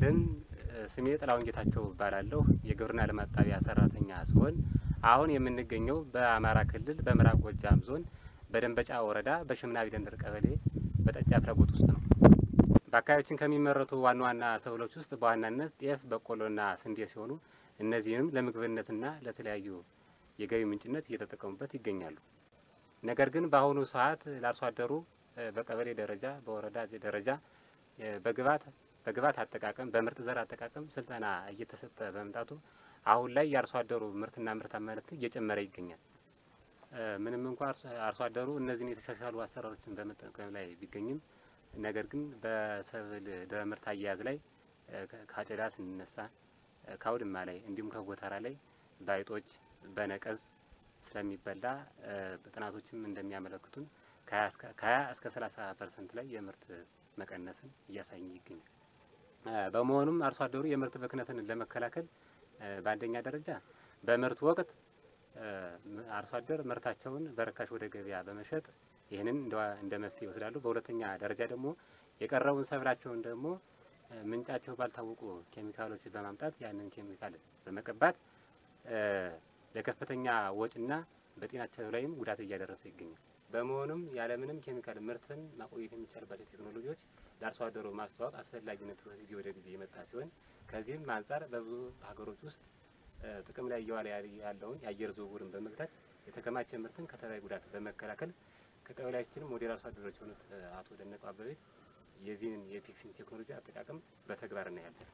ይስጥልን። ስሜ ጥላሁን ጌታቸው እባላለሁ። የግብርና ልማት ጣቢያ ሰራተኛ ሲሆን አሁን የምንገኘው በአማራ ክልል በምዕራብ ጎጃም ዞን በደንበጫ ወረዳ በሽምና ቢደንደር ቀበሌ በጠጃ ፍላጎት ውስጥ ነው። በአካባቢያችን ከሚመረቱ ዋና ዋና ሰብሎች ውስጥ በዋናነት ጤፍ፣ በቆሎና ስንዴ ሲሆኑ እነዚህንም ለምግብነትና ለተለያዩ የገቢ ምንጭነት እየተጠቀሙበት ይገኛሉ። ነገር ግን በአሁኑ ሰዓት ለአርሶ አደሩ በቀበሌ ደረጃ በወረዳ ደረጃ በግብዓት በግብዓት አጠቃቀም በምርጥ ዘር አጠቃቀም ስልጠና እየተሰጠ በመምጣቱ አሁን ላይ የአርሶ አደሩ ምርትና ምርታማነት እየጨመረ ይገኛል። ምንም እንኳ አርሶ አደሩ እነዚህን የተሻሻሉ አሰራሮችን በመጠቀም ላይ ቢገኝም ነገር ግን በሰብል ድህረ ምርት አያያዝ ላይ ከአጨዳ ስንነሳ ከአውድማ ላይ እንዲሁም ከጎተራ ላይ በአይጦች በነቀዝ ስለሚበላ ጥናቶችም እንደሚያመለክቱን ከሀያ እስከ ሰላሳ ፐርሰንት ላይ የምርት መቀነስን እያሳየ ይገኛል። በመሆኑም አርሶ አደሩ የምርት ብክነትን ለመከላከል በአንደኛ ደረጃ በምርት ወቅት አርሶ አደር ምርታቸውን በርካሽ ወደ ገበያ በመሸጥ ይህንን እንደ መፍትሄ ይወስዳሉ። በሁለተኛ ደረጃ ደግሞ የቀረቡን ሰብላቸውን ደግሞ ምንጫቸው ባልታወቁ ኬሚካሎች በማምጣት ያንን ኬሚካል በመቀባት ለከፍተኛ ወጪና በጤናቸው ላይም ጉዳት እያደረሰ ይገኛል። በመሆኑም ያለምንም ኬሚካል ምርትን ማቆየት የሚቻልባቸው ቴክኖሎጂዎች ለአርሶ አደሩ ማስተዋወቅ አስፈላጊነቱ ጊዜ ወደ ጊዜ የመጣ ሲሆን ከዚህም አንጻር በብዙ ሀገሮች ውስጥ ጥቅም ላይ እየዋለ ያለውን የአየር ዝውውርን በመግታት የተከማቸ ምርትን ከተለያዩ ጉዳት በመከላከል ከቀበሌያችንም ሞዴል አርሶ አደሮች የሆኑት አቶ ደነቀው አበቤ የዚህን የፒክሲን ቴክኖሎጂ አጠቃቀም በተግባር እናያለን።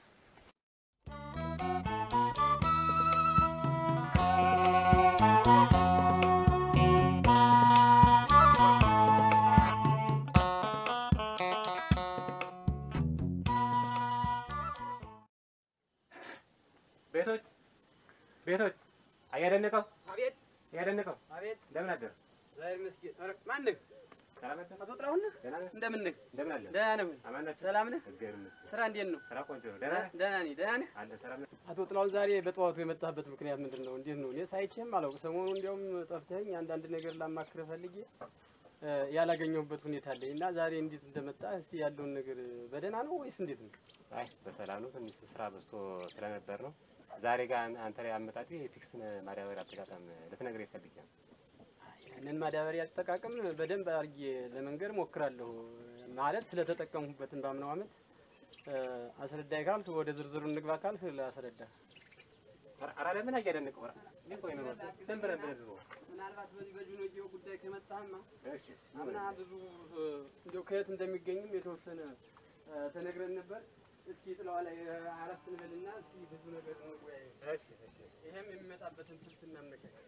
ቤቶች ቤቶች አያደነቀው አቤት አያደነቀው አቤት እንደምን አደር ዛሬ መስጊድ ኧረ ማን ነህ? ሰላም ነህ? አቶ ጥላሁን ነህ? ደህና ነህ? እንደምን ነህ? እንደምን አለ ደህና ነህ? አማን ናችሁ? ሰላም ነህ? እግዚአብሔር ይመስገን። ስራ እንዴት ነው? ስራ ቆንጆ ነው። ደህና ነህ? ደህና ነኝ። ደህና ነህ? አለ ሰላም ነህ? አቶ ጥላሁን ዛሬ በጠዋቱ የመጣህበት ምክንያት ምንድን ነው? እንዴት ነው? እኔ ሳይቼህም አላውቅም። ሰሞኑን እንዲያውም ጠፍተኸኝ አንዳንድ ነገር ላማክርህ ፈልጌ እ ያላገኘሁበት ሁኔታ አለኝ እና ዛሬ እንዴት እንደመጣህ እስቲ ያለውን ነገር በደህና ነው ወይስ እንዴት ነው? አይ በሰላም ነው። ትንሽ ስራ በዝቶ ስለነበር ነው። ዛሬ ጋር አንተ ላይ አመጣጤ የፒክስን ማዳበሪያ አጠቃቀም ልትነግረኝ ፈልጌ ነው። ያንን ማዳበሪያ አጠቃቀም በደንብ አድርጌ ለመንገር ሞክራለሁ። ማለት ስለተጠቀምሁበትን ባምነው አመት እ አስረዳይ ካልክ ወደ ዝርዝሩ እንግባ ካልክ ላስረዳ። ኧረ ለምን አያደነቀው? ኧረ እኔ እኮ ነው ዝም ብለን ብለን ነው። ምናልባት በዚህ በጁኖጂዮ ጉዳይ ከመጣህማ እሺ አምና ብዙ እንዲያው ከየት እንደሚገኝም የተወሰነ እ ተነግረን ነበር። እስኪ ጥለዋ ላይ አረፍት እንበልና እስኪ ብዙ ነገር እንወያይ። እሺ እሺ ይሄም የሚመጣበትን ስልት እናመቻች።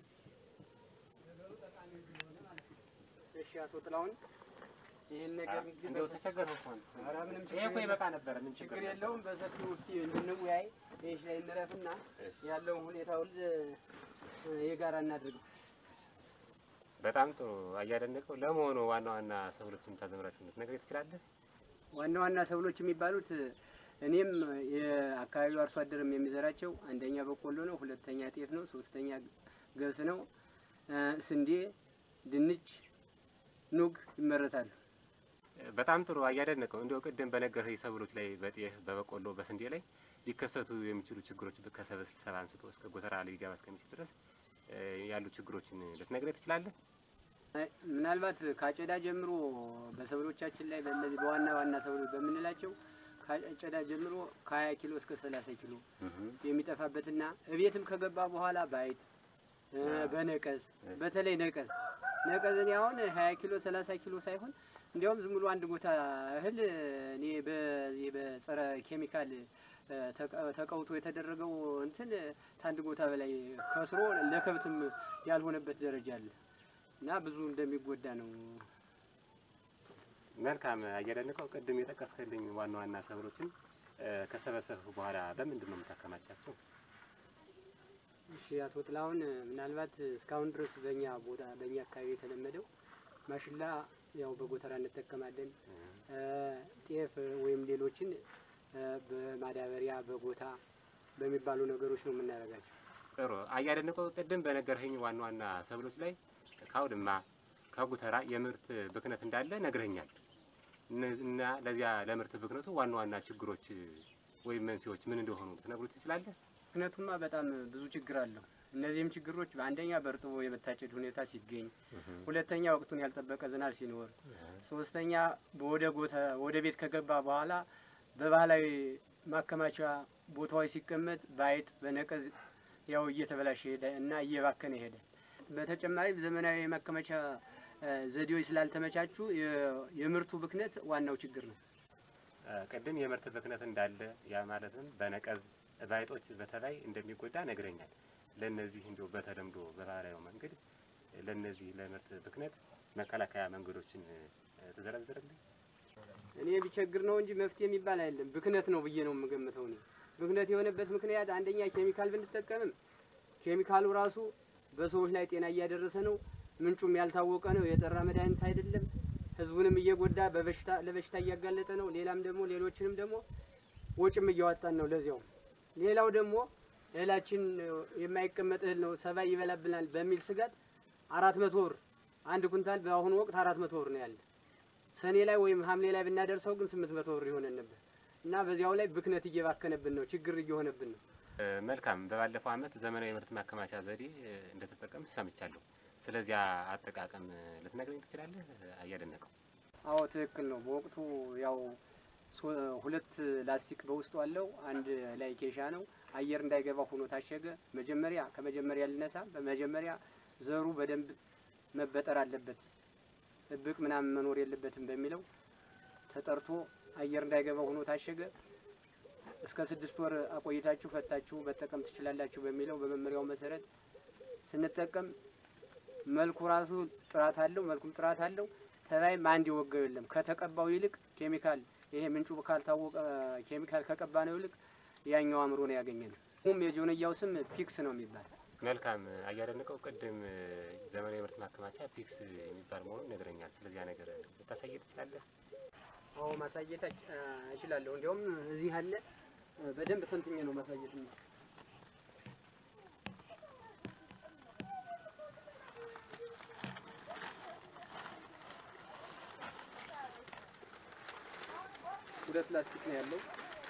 ነገሩ ጠቃሚ ስለሆነ ማለት ነው። እሺ አቶ ጥላሁን ይህን ነገር እንግዲህ እንደው በሰ- ተቸገርኩ እኮ ነው። ኧረ ምንም ይሄ እኮ ይበቃ ነበረ። ምን ችግር ችግር የለውም። በሰፊው እስኪ እንድንወያይ ይህች ላይ እንረፍና እሺ። ያለውን ሁኔታውን እ የጋራ እናድርገው። በጣም ጥሩ አያደነቀው። ለመሆኑ ዋና ዋና ሰብሎችን ታዘምራችሁ ልትነግረኝ ትችላለህ? ዋና ዋና ሰብሎች የሚባሉት እኔም የአካባቢው አርሶ አደርም የሚዘራቸው አንደኛ በቆሎ ነው፣ ሁለተኛ ጤፍ ነው፣ ሶስተኛ ገብስ ነው፣ እ ስንዴ፣ ድንች፣ ኑግ ይመረታሉ። በጣም ጥሩ አያደነቀው። እንዲያው ቅድም በነገርህ ሰብሎች ላይ በጤፍ በበቆሎ በስንዴ ላይ ሊከሰቱ የሚችሉ ችግሮች ከሰብል ስብሰባ አንስቶ እስከ ጎተራ ሊገባ እስከሚችል ድረስ እ ያሉ ችግሮችን ልትነግረኝ ትችላለህ? አይ፣ ምናልባት ከአጨዳ ጀምሮ በሰብሎቻችን ላይ በእነዚህ በዋና ዋና ሰብሎች በምንላቸው ከአጨዳ ጀምሮ ከሀያ ኪሎ እስከ ሰላሳ ኪሎ የሚጠፋበትና እቤትም ከገባ በኋላ በአይጥ እ በነቀዝ በተለይ ነቀዝ ነቀዝ እኔ አሁን ሀያ ኪሎ ሰላሳ ኪሎ ሳይሆን እንዲያውም ዝም ብሎ አንድ ቦታ እህል እኔ በዚህ በጸረ ኬሚካል እ ተቀ- ተቀውቶ የተደረገው እንትን ከአንድ ቦታ በላይ ከስሮ ለከብትም ያልሆነበት ደረጃ አለ እና ብዙ እንደሚጎዳ ነው። መልካም አያደነቀው። ቅድም የጠቀስክልኝ ዋና ዋና ሰብሎችን እ ከሰበሰብህ በኋላ በምንድን ነው የምታከማቻቸው? እሺ አቶ ጥላሁን ምናልባት እስካሁን ድረስ በእኛ ቦታ በእኛ አካባቢ የተለመደው ማሽላ ያው በጎተራ እንጠቀማለን። እ ጤፍ ወይም ሌሎችን እ በማዳበሪያ በጎታ በሚባሉ ነገሮች ነው የምናደርጋቸው። ጥሩ አያደነቀው። ቅድም በነገርኸኝ ዋና ዋና ሰብሎች ላይ ከአውድማ ከጉተራ የምርት ብክነት እንዳለ ነግረኛል። እነ- እና ለዚያ ለምርት ብክነቱ ዋና ዋና ችግሮች ወይም መንስኤዎች ምን እንደሆኑ ልትነግሩ ትችላለህ? ምክንያቱማ በጣም ብዙ ችግር አለው። እነዚህም ችግሮች በአንደኛ በእርጥቦ የመታጨድ ሁኔታ ሲገኝ፣ ሁለተኛ ወቅቱን ያልጠበቀ ዝናብ ሲኖር፣ ሶስተኛ ወደ ጎተ ወደ ቤት ከገባ በኋላ በባህላዊ ማከማቻ ቦታዎች ሲቀመጥ በአይጥ በነቀዝ ያው እየተበላሸ ሄደ እና እየባከነ ሄደ። በተጨማሪም ዘመናዊ የማከማቻ እ፣ ዘዴዎች ስላልተመቻቹ የ- የምርቱ ብክነት ዋናው ችግር ነው። እ፣ ቅድም የምርት ብክነት እንዳለ ያ ማለትም በነቀዝ ባይጦች በተለይ እንደሚጎዳ ነግረኛል። ለእነዚህ እንዲሁ በተለምዶ በባህላዊ መንገድ ለእነዚህ ለምርት ብክነት መከላከያ መንገዶችን እ፣ ትዘረዝርልኝ? እኔ ቢቸግር ነው እንጂ መፍትሄ የሚባል አይደለም። ብክነት ነው ብዬ ነው የምገምተው። እኔ ብክነት የሆነበት ምክንያት አንደኛ ኬሚካል ብንጠቀምም ኬሚካሉ ራሱ በሰዎች ላይ ጤና እያደረሰ ነው። ምንጩም ያልታወቀ ነው። የጠራ መድኃኒት አይደለም። ህዝቡንም እየጎዳ በበሽታ ለበሽታ እያጋለጠ ነው። ሌላም ደግሞ ሌሎችንም ደግሞ ወጭም እያወጣን ነው። ለዚያው ሌላው ደግሞ እህላችን የማይቀመጥ እህል ነው፣ ሰባይ ይበላብናል በሚል ስጋት አራት መቶ ብር አንድ ኩንታል በአሁኑ ወቅት አራት መቶ ብር ነው ያለ ሰኔ ላይ ወይም ሐምሌ ላይ ብናደርሰው ግን ስምንት መቶ ብር ይሆነን ነበር እና በዚያው ላይ ብክነት እየባከነብን ነው፣ ችግር እየሆነብን ነው። እ፣ መልካም። በባለፈው ዓመት ዘመናዊ ምርት ማከማቻ ዘዴ እ፣ እንደተጠቀም ሰምቻለሁ። ስለዚያ አጠቃቀም እ፣ ልትነግረኝ ትችላለህ? እያደነቀው አዎ ትክክል ነው። በወቅቱ ያው ሶ- ሁለት ላስቲክ በውስጡ አለው። አንድ ላይ ኬሻ ነው። አየር እንዳይገባ ሆኖ ታሸገ። መጀመሪያ ከመጀመሪያ ልነሳ። በመጀመሪያ ዘሩ በደንብ መበጠር አለበት፣ እብቅ ምናምን መኖር የለበትም በሚለው ተጠርቶ አየር እንዳይገባ ሆኖ ታሸገ። እስከ ስድስት ወር አቆይታችሁ ፈታችሁ መጠቀም ትችላላችሁ በሚለው በመመሪያው መሰረት ስንጠቀም መልኩ ራሱ ጥራት አለው፣ መልኩም ጥራት አለው። ተባይም አንድ የወገው የለም። ከተቀባው ይልቅ ኬሚካል ይሄ ምንጩ ካልታወቀ ኬሚካል ከቀባ ነው ይልቅ ያኛው አእምሮ ነው ያገኘነው። ሁም የጆንያው ስም ፒክስ ነው የሚባል መልካም። እያደነቀው ቅድም እ፣ ዘመናዊ ምርት ማከማቻ ፒክስ የሚባል መሆኑን ነግረኛል። ስለዚያ ነገር ልታሳየ ትችላለህ? አዎ ማሳየት እች- እችላለሁ። እንዲያውም እዚህ አለ በደንብ ተንትኜ ነው ማሳየት ነው። ሁለት ላስቲክ ነው ያለው።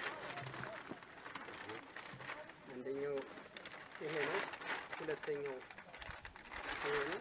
አንደኛው ይሄ ነው፣ ሁለተኛው ይሄ ነው።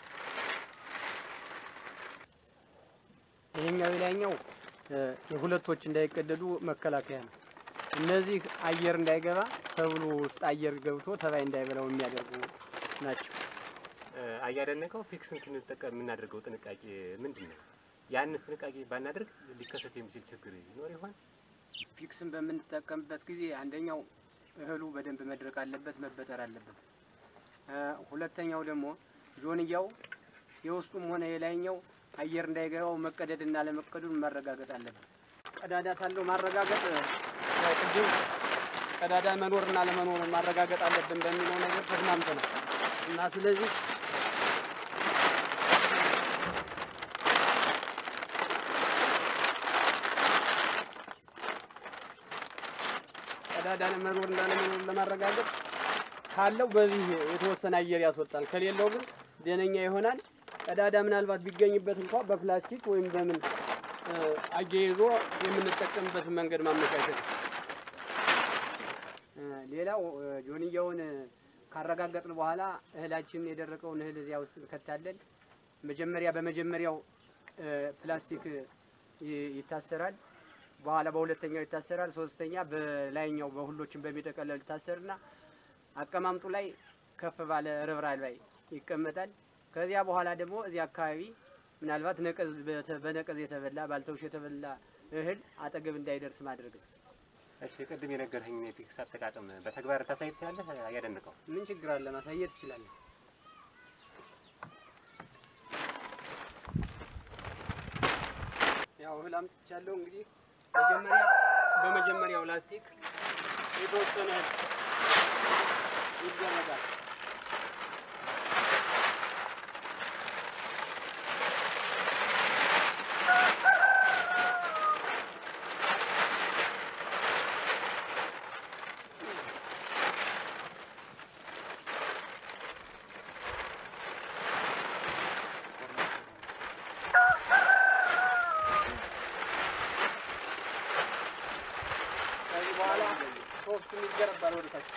ይሄኛው የላይኛው እ፣ የሁለቶች እንዳይቀደዱ መከላከያ ነው። እነዚህ አየር እንዳይገባ ሰብሉ ውስጥ አየር ገብቶ ተባይ እንዳይበላው የሚያደርጉ ናቸው። እ፣ እያደነቀው ፒክስን ስንጠቀም የምናደርገው ጥንቃቄ ምንድን ነው? ያንስ ጥንቃቄ ባናደርግ ሊከሰት የሚችል ችግር ይኖር ይሆን? ፒክስን በምንጠቀምበት ጊዜ አንደኛው እህሉ በደንብ መድረቅ አለበት፣ መበጠር አለበት። እ፣ ሁለተኛው ደግሞ ጆንያው የውስጡም ሆነ የላይኛው አየር እንዳይገባው መቀደድና ለመቀዱን ማረጋገጥ አለበት። ቀዳዳ ካለው ማረጋገጥ እ፣ ቅድም ቀዳዳ መኖርና ለመኖሩን ማረጋገጥ አለብን በሚለው ነገር ተስማምተናል እና ስለዚህ ቀዳዳ ለመኖር እና ለመኖር ለማረጋገጥ ካለው በዚህ የተወሰነ አየር ያስወጣል። ከሌለው ግን ደነኛ ይሆናል። ቀዳዳ ምናልባት ቢገኝበት እንኳ በፕላስቲክ ወይም በምን እ፣ አያይዞ የምንጠቀምበትን መንገድ ማመቻቸት ነው። እ፣ ሌላው እ፣ ጆንያውን ካረጋገጥን በኋላ እህላችንን የደረቀውን እህል እዚያ ውስጥ እንከታለን። መጀመሪያ በመጀመሪያው እ፣ ፕላስቲክ ይ- ይታሰራል። በኋላ በሁለተኛው ይታሰራል። ሶስተኛ በላይኛው በሁሎችን በሚጠቀለል ይታሰርና አቀማምጡ ላይ ከፍ ባለ ርብራብ ላይ ይቀመጣል። ከዚያ በኋላ ደግሞ እዚህ አካባቢ ምናልባት ነቀዝ በተ- በነቀዝ የተበላ ባልተውሽ የተበላ እህል አጠገብ እንዳይደርስ ማድረግ ነው። እሺ፣ ቅድም የነገርኸኝ የፒክስ አጠቃቀም በተግባር ታሳይ ትችላለህ? እያደነቀው ምን ችግር አለ? ማሳየት ትችላለህ። ያው እህል አምጥቻለሁ። እንግዲህ መጀመሪያ በመጀመሪያው ላስቲክ የተወሰነ እህል ይደረጋል። ሶስቱም ይገነባል ወደ ታች።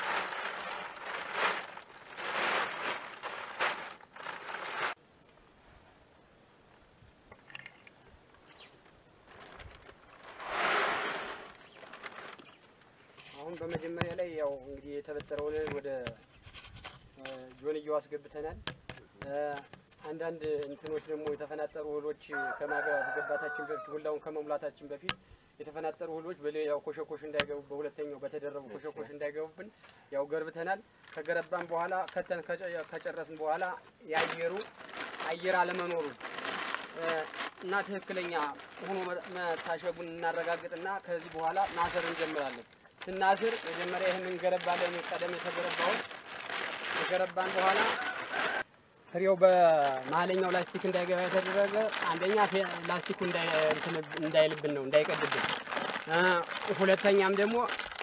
አሁን በመጀመሪያ ላይ ያው እንግዲህ የተበጠረውን ወደ እ፣ ጆንያው አስገብተናል። እ፣ አንዳንድ እንትኖች ደግሞ የተፈናጠሩ እህሎች ከማስገባታችን በፊት ሁላውን ከመሙላታችን በፊት የተፈናጠሩ እህሎች በሌላው ኮሸኮሽ እንዳይገቡ በሁለተኛው በተደረቡ ኮሸኮሽ እንዳይገቡብን ያው ገርብተናል። ከገረባን በኋላ ከተን ከጨ- ከጨረስን በኋላ የአየሩ አየር አለመኖሩን እ፣ እና ትክክለኛ ሆኖ መ- መታሸጉን እናረጋግጥና ከዚህ በኋላ ማሰር እንጀምራለን። ስናስር መጀመሪያ ይህን እንገረባለን። ቀደም የተገረባውን ከገረባን በኋላ ፍሬው በመሀለኛው ላስቲክ እንዳይገባ የተደረገ አንደኛ ፌ- ላስቲኩ እንዳይ- እንትን እንዳይልብን ነው እንዳይቀድብን፣ እ፣ ሁለተኛም ደግሞ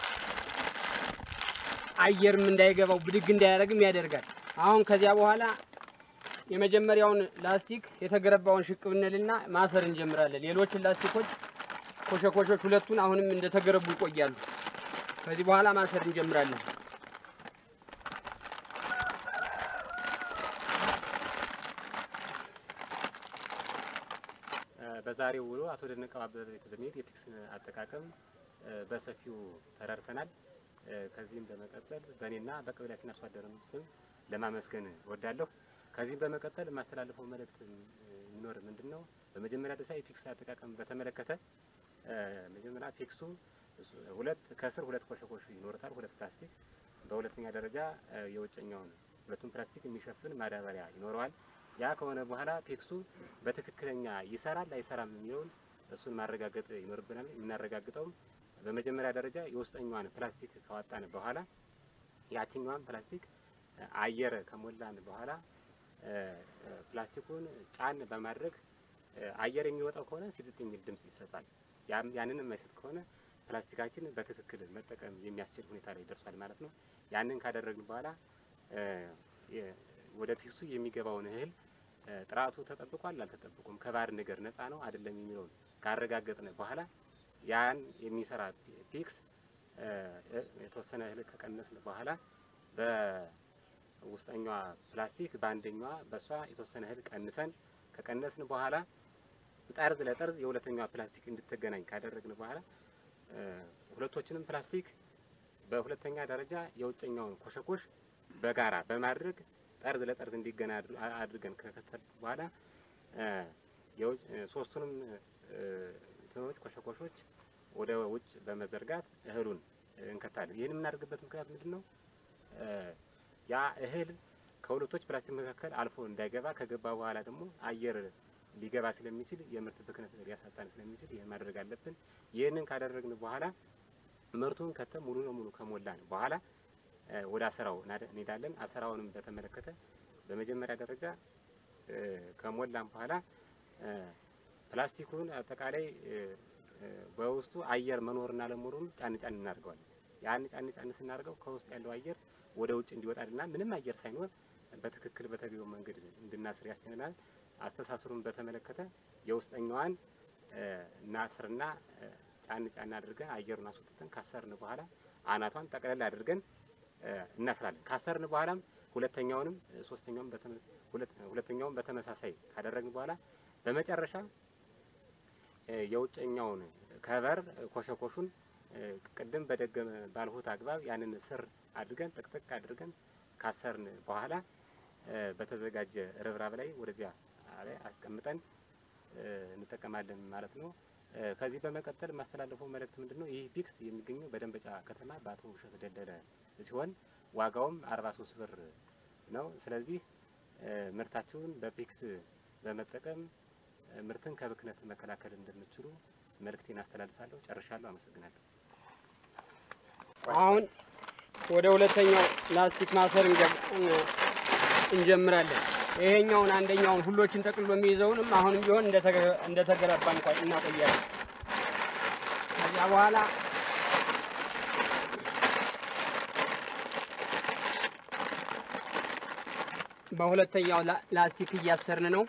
አየርም እንዳይገባው ብድግ እንዳያደርግም ያደርጋል። አሁን ከዚያ በኋላ የመጀመሪያውን ላስቲክ የተገረባውን ሽቅ ብንልና ማሰር እንጀምራለን። ሌሎችን ላስቲኮች ኮሸኮሾች ሁለቱን አሁንም እንደተገረቡ ይቆያሉ። ከዚህ በኋላ ማሰር እንጀምራለን። እ፣ በዛሬው ውሎ አቶ ደነቀው አበበ የተዘሜድ የፒክስ አጠቃቀም እ፣ በሰፊው ተረድተናል። እ፣ ከዚህም በመቀጠል በእኔና በቀበሌያችን አርሶ አደርም ስም ለማመስገን እወዳለሁ። ከዚህም በመቀጠል የማስተላልፈው መልእክት እ፣ የሚኖር ምንድን ነው? በመጀመሪያ ደረጃ የፒክስ አጠቃቀም በተመለከተ እ፣ መጀመሪያ ፒክሱ እሱ- ሁለት ከስር ሁለት ኮሸኮሽ ይኖርታል፣ ሁለት ፕላስቲክ። በሁለተኛ ደረጃ እ፣ የውጨኛውን ሁለቱም ፕላስቲክ የሚሸፍን ማዳበሪያ ይኖረዋል። ያ ከሆነ በኋላ ፒክሱ በትክክለኛ ይሰራል አይሰራም የሚለውን እሱን ማረጋገጥ ይኖርብናል። የምናረጋግጠውም በመጀመሪያ ደረጃ የውስጠኛዋን ፕላስቲክ ካወጣን በኋላ ያችኛዋን ፕላስቲክ እ፣ አየር ከሞላን በኋላ እ፣ እ፣ ፕላስቲኩን ጫን በማድረግ እ፣ አየር የሚወጣው ከሆነ ሲጥጥ የሚል ድምጽ ይሰጣል። ያም ያንን የማይሰጥ ከሆነ ፕላስቲካችን በትክክል መጠቀም የሚያስችል ሁኔታ ላይ ደርሷል ማለት ነው። ያንን ካደረግን በኋላ እ፣ የ- ወደ ፒክሱ የሚገባውን እህል እ፣ ጥራቱ ተጠብቋል አልተጠብቁም፣ ከባድ ነገር ነፃ ነው አይደለም የሚለውን ካረጋገጥን በኋላ ያን የሚሰራ ፒ- ፒክስ እ፣ እ፣ የተወሰነ እህል ከቀነስን በኋላ በውስጠኛዋ ፕላስቲክ በአንደኛዋ በእሷ የተወሰነ እህል ቀንሰን ከቀነስን በኋላ ጠርዝ ለጠርዝ የሁለተኛዋ ፕላስቲክ እንድትገናኝ ካደረግን በኋላ እ፣ ሁለቶችንም ፕላስቲክ በሁለተኛ ደረጃ የውጨኛውን ኮሸኮሽ በጋራ በማድረግ ጠርዝ ለጠርዝ እንዲገና አድር- አ- አድርገን ከከተል በኋላ እ፣ የውጭ- እ፣ ሶስቱንም እ፣ እንትኖች ኮሸኮሾች ወደ ውጭ በመዘርጋት እህሉን እ፣ እንከታለን። ይህን የምናደርግበት ምክንያት ምንድን ነው? እ፣ ያ እህል ከሁለቶች ፕላስቲክ መካከል አልፎ እንዳይገባ ከገባ በኋላ ደግሞ አየር ሊገባ ስለሚችል የምርት ብክነት ሊያሳጣን ስለሚችል ይህን ማድረግ አለብን። ይህንን ካደረግን በኋላ ምርቱን ከተ ሙሉ ለሙሉ ከሞላን በኋላ እ፣ ወደ አሰራው እናደ- እንሄዳለን። አሰራውንም በተመለከተ በመጀመሪያ ደረጃ እ፣ ከሞላን በኋላ እ፣ ፕላስቲኩን አጠቃላይ እ፣ እ፣ በውስጡ አየር መኖርና ለመኖሩን ጫን ጫን እናደርገዋለን። ያን ጫን ጫን ስናደርገው ከውስጥ ያለው አየር ወደ ውጭ እንዲወጣልና ምንም አየር ሳይኖር በትክክል በተገቢው መንገድ እንድናስር ያስችለናል። አስተሳሰሩን በተመለከተ የውስጠኛዋን እ፣ እናስርና እ፣ ጫን ጫን አድርገን አየሩን አስወጥተን ካሰርን በኋላ አናቷን ጠቅለል አድርገን እ፣ እናስራለን። ካሰርን በኋላም ሁለተኛውንም እ፣ ሶስተኛውም በተመ- ሁለት- ሁለተኛውም በተመሳሳይ ካደረግን በኋላ በመጨረሻ እ፣ የውጨኛውን ከቨር እ፣ ኮሸኮሹን እ፣ ቅድም በደገመ ባልሁት አግባብ ያንን ስር አድርገን ጥቅጥቅ አድርገን ካሰርን በኋላ እ፣ በተዘጋጀ ርብራብ ላይ ወደዚያ ላይ አስቀምጠን እ፣ እንጠቀማለን ማለት ነው። እ፣ ከዚህ በመቀጠል የማስተላለፈው መልእክት ምንድን ነው? ይህ ፒክስ የሚገኘው በደንበጫ ከተማ በአቶ ውብሸት ደለለ ሲሆን ዋጋውም አርባ ሶስት ብር ነው። ስለዚህ እ፣ ምርታችሁን በፒክስ በመጠቀም እ፣ ምርትን ከብክነት መከላከል እንደምትችሉ መልእክቴን አስተላልፋለሁ። ጨርሻለሁ። አመሰግናለሁ። አሁን ወደ ሁለተኛው ላስቲክ ማሰር እንጀ- እን- እንጀምራለን። ይሄኛውን አንደኛውን ሁሎችን ጠቅልሎ የሚይዘውንም አሁንም ቢሆን እንደተገ- እንደተገረባ እንኳን እናቆያለን። ከዚያ በኋላ በሁለተኛው ላ- ላስቲክ እያሰርን ነው።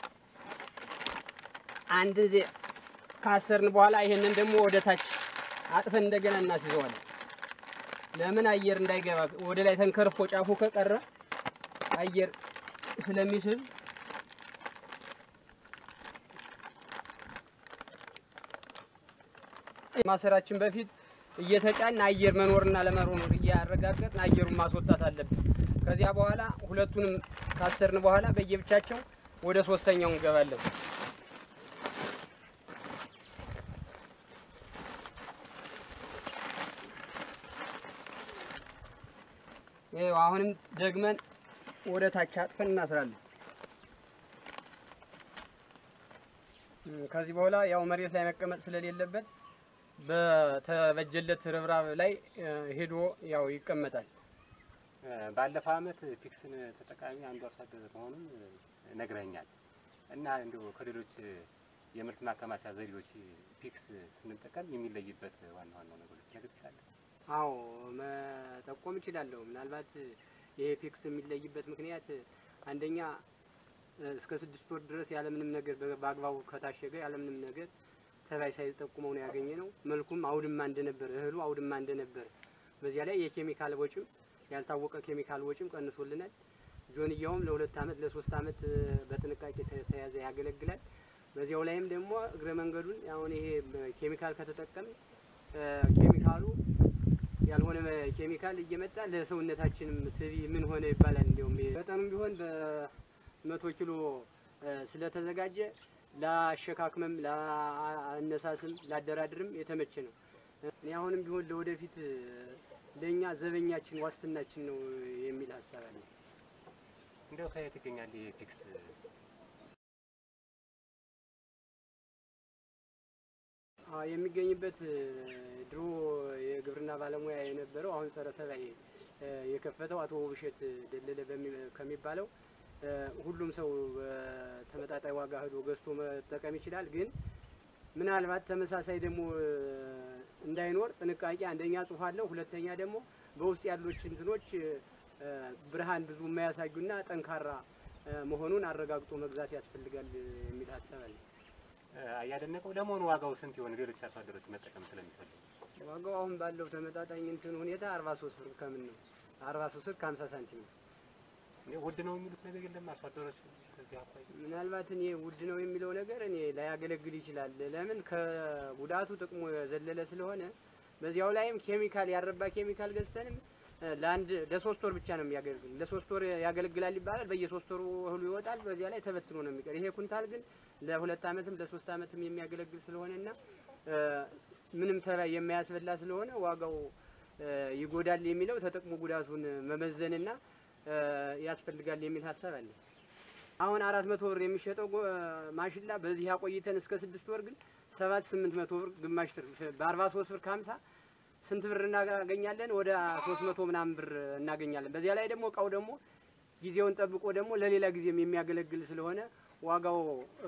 አንድ ዜ ካሰርን በኋላ ይሄንን ደግሞ ወደ ታች አጥፈን እንደገና እናስይዘዋለን። ለምን አየር እንዳይገባ ወደ ላይ ተንከርፎ ጫፉ ከቀረ አየር ስለሚስብ ማሰራችን በፊት እየተጫን አየር መኖርና ለመኖር እያረጋገጥን አየሩን ማስወጣት አለብን። ከዚያ በኋላ ሁለቱንም ካሰርን በኋላ በየብቻቸው ወደ ሶስተኛው እንገባለን። ይኸው አሁንም ደግመን ወደ ታች አጥፈን እናስራለን። እም፣ ከዚህ በኋላ ያው መሬት ላይ መቀመጥ ስለሌለበት በተበጀለት ርብራብ ላይ እ፣ ሄዶ ያው ይቀመጣል። ባለፈው አመት ፒክስን ተጠቃሚ አንዱ አርሶ አደር መሆኑን ነግረኛል እና እንዲሁ ከሌሎች የምርት ማከማቻ ዘዴዎች ፒክስ ስንጠቀም የሚለይበት ዋና ዋናው ነገሮች ነገር ይችላል። አዎ መጠቆም እችላለሁ። ምናልባት ይሄ ፒክስ የሚለይበት ምክንያት አንደኛ እ፣ እስከ ስድስት ወር ድረስ ያለምንም ነገር በ- በአግባቡ ከታሸገ ያለምንም ነገር ተባይ ሳይጠቁመው ነው ያገኘ ነው። መልኩም አውድማ እንደነበር እህሉ አውድማ እንደነበር፣ በዚያ ላይ የኬሚካል ወጪም ያልታወቀ ኬሚካል ወጪም ቀንሶልናል። ጆንያውም ለሁለት አመት ለሶስት አመት እ፣ በጥንቃቄ ተ- ተያዘ ያገለግላል። በዚያው ላይም ደግሞ እግረ መንገዱን አሁን ይሄ ኬሚካል ከተጠቀም ኬሚካሉ ያልሆነ ኬሚካል እየመጣ ለሰውነታችንም ትቢ ምን ሆነ ይባላል። እንዲሁም መጠኑም ቢሆን በመቶ ኪሎ እ፣ ስለተዘጋጀ ለአሸካክመም፣ ለአነሳስም፣ ላደራድርም የተመቸ ነው። እኔ አሁንም ቢሆን ለወደፊት እ፣ ለእኛ ዘበኛችን ዋስትናችን ነው የሚል ሀሳብ አለ። እንዲያው ከየት ይገኛል ይሄ ፒክስ? አዎ የሚገኝበት እ፣ ድሮ የግብርና ባለሙያ የነበረው አሁን ጸረ ተባይ እ፣ የከፈተው አቶ ውብሸት ደለለ በሚ- ከሚባለው እ፣ ሁሉም ሰው በተመጣጣኝ ዋጋ ሄዶ ገዝቶ መጠቀም ይችላል። ግን ምናልባት ተመሳሳይ ደግሞ እ፣ እንዳይኖር ጥንቃቄ አንደኛ ጽሑፍ አለው፣ ሁለተኛ ደግሞ በውስጥ ያሉት እንትኖች እ፣ ብርሃን ብዙ የማያሳዩና ጠንካራ እ፣ መሆኑን አረጋግጦ መግዛት ያስፈልጋል እ፣ የሚል ሀሳብ አለ። እያደነቀው ለመሆኑ ዋጋው ስንት ይሆን? ሌሎች አርሶ አደሮች መጠቀም ስለሚፈልጉ ዋጋው አሁን ባለው ተመጣጣኝ እንትን ሁኔታ አርባ ሶስት ብር ከምን ነው አርባ ሶስት ብር ከሀምሳ ሳንቲም ነው። እንዴ ውድ ነው የሚሉት ነገር የለም አርሶ አደሮች ከዚህ አኳያ ምናልባት እኔ ውድ ነው የሚለው ነገር እኔ ላያገለግል ይችላል። ለምን ከጉዳቱ ጥቅሙ የዘለለ ስለሆነ በዚያው ላይም ኬሚካል ያረባ ኬሚካል ገዝተንም እ፣ ለአንድ ለሶስት ወር ብቻ ነው የሚያገለግል። ለሶስት ወር ያገለግላል ይባላል። በየሶስት ወሩ እህሉ ይወጣል። በዚያ ላይ ተበትኖ ነው የሚቀር። ይሄ ኩንታል ግን ለሁለት አመትም ለሶስት አመትም የሚያገለግል ስለሆነና እ፣ ምንም ተባይ የማያስበላ ስለሆነ ዋጋው እ፣ ይጎዳል የሚለው ተጠቅሞ ጉዳቱን መመዘንና እ፣ ያስፈልጋል የሚል ሀሳብ አለ። አሁን አራት መቶ ብር የሚሸጠው ጎ- ማሽላ በዚህ ያቆይተን እስከ ስድስት ወር ግን ሰባት ስምንት መቶ ብር ግማሽ ትርፍ በአርባ ሶስት ብር ከሀምሳ ስንት ብር እናገኛለን? ወደ ሶስት መቶ ምናምን ብር እናገኛለን። በዚያ ላይ ደግሞ እቃው ደግሞ ጊዜውን ጠብቆ ደግሞ ለሌላ ጊዜም የሚያገለግል ስለሆነ ዋጋው እ፣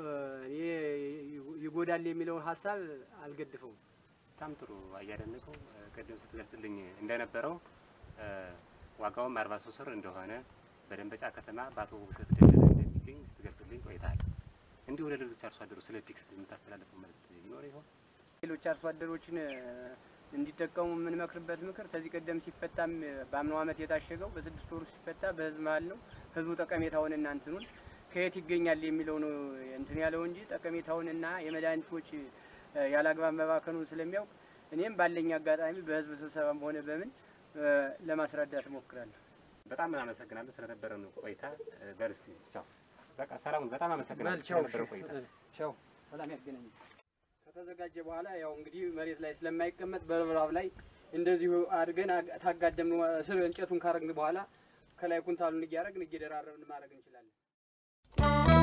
ይ- ይጎዳል የሚለውን ሀሳብ አልገድፈውም። በጣም ጥሩ እያደነቀው ቅድም ስትገልጽልኝ እንደነበረው እ፣ ዋጋውም አርባ ሶስት ብር እንደሆነ በደንበጫ ከተማ በአቶ ውብሸት ደለለ እንደሚገኝ ስትገልጽልኝ ቆይተሃል። እንዲሁ ለሌሎች አርሶ አደሮች ስለ ፒክስ የምታስተላልፈው መልዕክት ይኖር ይሆን? ሌሎች አርሶ አደሮችን እ፣ እንዲጠቀሙ የምንመክርበት ምክር ከዚህ ቀደም ሲፈታም እ፣ በአምናው ዓመት የታሸገው በስድስት ወሩ ሲፈታ በህዝብ መሀል ነው። ህዝቡ ጠቀሜታውንና እንትኑን ከየት ይገኛል የሚለው ነው እንትን ያለው እንጂ ጠቀሜታውንና የመድኃኒቶች እ፣ ያለአግባብ መባከኑን ስለሚያውቅ እኔም ባለኝ አጋጣሚ በህዝብ ስብሰባም ሆነ በምን እ፣ ለማስረዳት እሞክራለሁ። በጣም አመሰግናለሁ ስለነበረን ቆይታ። እ፣ በል እስኪ ቻው። በቃ ሰላሙን በጣም አመሰግናለሁ ቻው ስለነበረን ቆይታ። ቻው። ሰላም ያገናኝ። ከተዘጋጀ በኋላ ያው እንግዲህ መሬት ላይ ስለማይቀመጥ በርብራብ ላይ እንደዚሁ አድርገን አግ- ታጋደምን ስር እንጨቱን ካረግን በኋላ ከላይ ኩንታሉን እያደረግን እየደራረብን ማድረግ እንችላለን።